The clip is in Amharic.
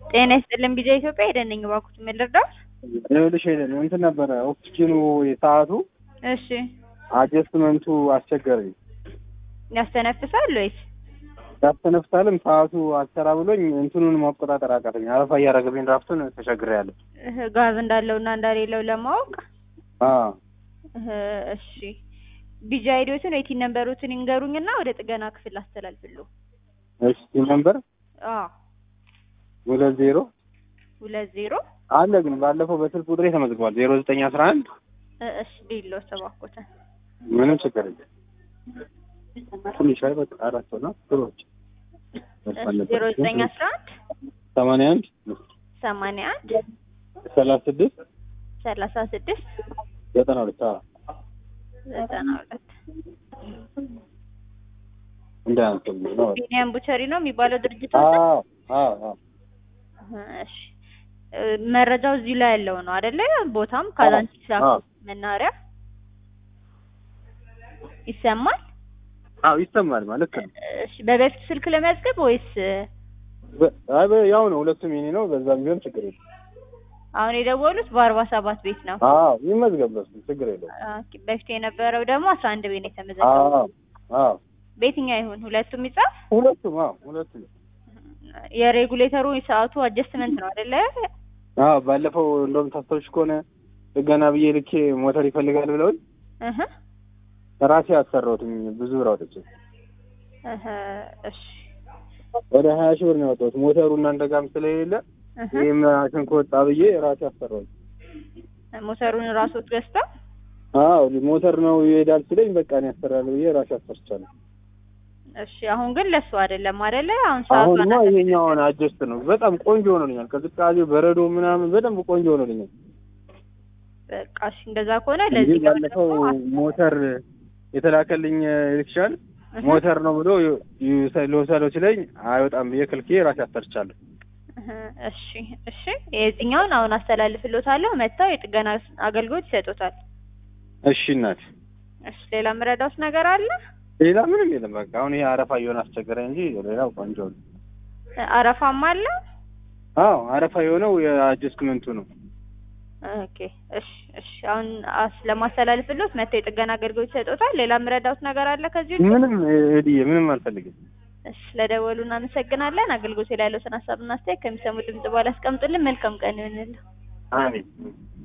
ጤና ይስጥልን ቢጃ ኢትዮጵያ ሄደን ነኝ እባክዎት ምን ልርዳዎት? ይኸውልሽ ሄደን እንትን ነበረ ኦክሲጅኑ ሰዓቱ እሺ አጀስትመንቱ አስቸገረኝ። ያስተነፍሳል ወይስ? ያስተነፍሳልም ሰዓቱ አልሰራ ብሎኝ እንትኑን መቆጣጠር አቃተኝ። አረፋ እያረገብኝ ድራፍቱን ተቸግሬያለሁ። እህ፣ ጋዝ እንዳለውና እንደሌለው ለማወቅ አዎ እህ፣ እሺ ቢጃ አይዲዎትን ወይ ቲን ነምበሮትን ይንገሩኝና ወደ ጥገና ክፍል አስተላልፍልዎ። እሺ ነምበር አዎ ሁለት ዜሮ ሁለት ዜሮ አለ ግን ባለፈው በስልክ ቁጥሬ ተመዝግቧል። ዜሮ ዘጠኝ አስራ አንድ እ- እሺ ቢሎ እባክዎትን ምንም ችግር የለም። ትንሽ አይ በቃ አራት ሆና ጥሩዎች ዜሮ ዘጠኝ አስራ አንድ ሰማንያ አንድ ሰማንያ አንድ ሰላሳ ስድስት ሰላሳ ስድስት ዘጠና ሁለት አዎ ዘጠና ሁለት እንዳያንስም ነው። ቢኒያም ቡቸሪ ነው የሚባለው ድርጅት አዎ አዎ አዎ እሺ እ፣ መረጃው እዚህ ላይ ያለው ነው አይደለ? ቦታም ካዛንቺስ አዎ። መናኸሪያ ይሰማል። አዎ ይሰማል ማለት ነው። እሺ በበፊት ስልክ ለመዝገብ ወይስ በ- አይ በ- ያው ነው ሁለቱም የኔ ነው። በዛም ቢሆን ችግር የለም። አሁን የደወሉት በአርባ ሰባት ቤት ነው? አዎ ይመዝገብ በሱ ችግር የለውም። ኦኬ፣ በፊት የነበረው ደግሞ አስራ አንድ ቤት ነው አዎ የተመዘገበው። አዎ በየትኛው ይሁን ሁለቱም ይጻፍ። ሁለቱም አዎ ሁለቱም የሬጉሌተሩ የሰዓቱ አጀስትመንት ነው አይደለ? አዎ ባለፈው እንደውም ታስታውሽ ከሆነ ጥገና ብዬ ልኬ ሞተር ይፈልጋል ብለውኝ እህ ራሴ አሰራሁትኝ ብዙ ብር አውጥቼ እህ እሺ ወደ ሀያ ሺህ ብር ነው ያወጣሁት። ሞተሩ እናንተ ጋርም ስለሌለ እህ ይህ ማሽን ከወጣ ብዬ ራሴ አሰራሁት። ሞተሩን ራስዎት ገዝተው አዎ ሞተር ነው ይሄዳል ሲለኝ በቃ እኔ ያሰራለሁ ብዬ ራሴ አሰርቻለሁ። እሺ አሁን ግን ለሱ አይደለም አይደለ? አሁን ሰዓቱ አሁንማ ይሄኛውን አጀስት ነው በጣም ቆንጆ ሆኖልኛል። ቅዝቃዜው በረዶ ምናምን በደንብ ቆንጆ ሆኖልኛል። በቃ እሺ እንደዛ ከሆነ እንጂ ለዚህ ጋር ባለፈው ደግሞ ሞተር የተላከልኝ ኤሌክትሪሻን እህ ሞተር ነው ብሎ ልወሰደው ሲለኝ አይወጣም ብዬ ክልኬ ራሴ አሰርቻለሁ። እህ እሺ እሺ የዚህኛውን አሁን አስተላልፍልዎታለሁ። መጥተው የጥገና አገልግሎት ይሰጡታል። እሺ እናት፣ እሺ ሌላ የምረዳዎት ነገር አለ? ሌላ ምንም የለም። በቃ አሁን ይሄ አረፋ እየሆነ አስቸገረ እንጂ ሌላው ቆንጆ ነው። አረፋም አለ? አዎ አረፋ የሆነው የአጀስትመንቱ ነው። ኦኬ እሺ እሺ አሁን አስ- ለማስተላልፍልዎት መጥተው የጥገና አገልግሎት ይሰጡታል። ሌላ የምረዳዎት ነገር አለ ከዚህ ውጭ? ምንም እድዬ ምንም አልፈልግም። እሺ ስለደወሉ እናመሰግናለን። አገልግሎት ላይ ያለዎትን ሀሳብና አስተያየት ከሚሰሙ ድምጽ በኋላ አስቀምጡልን። መልካም ቀን ይሁንልዎ። አሜን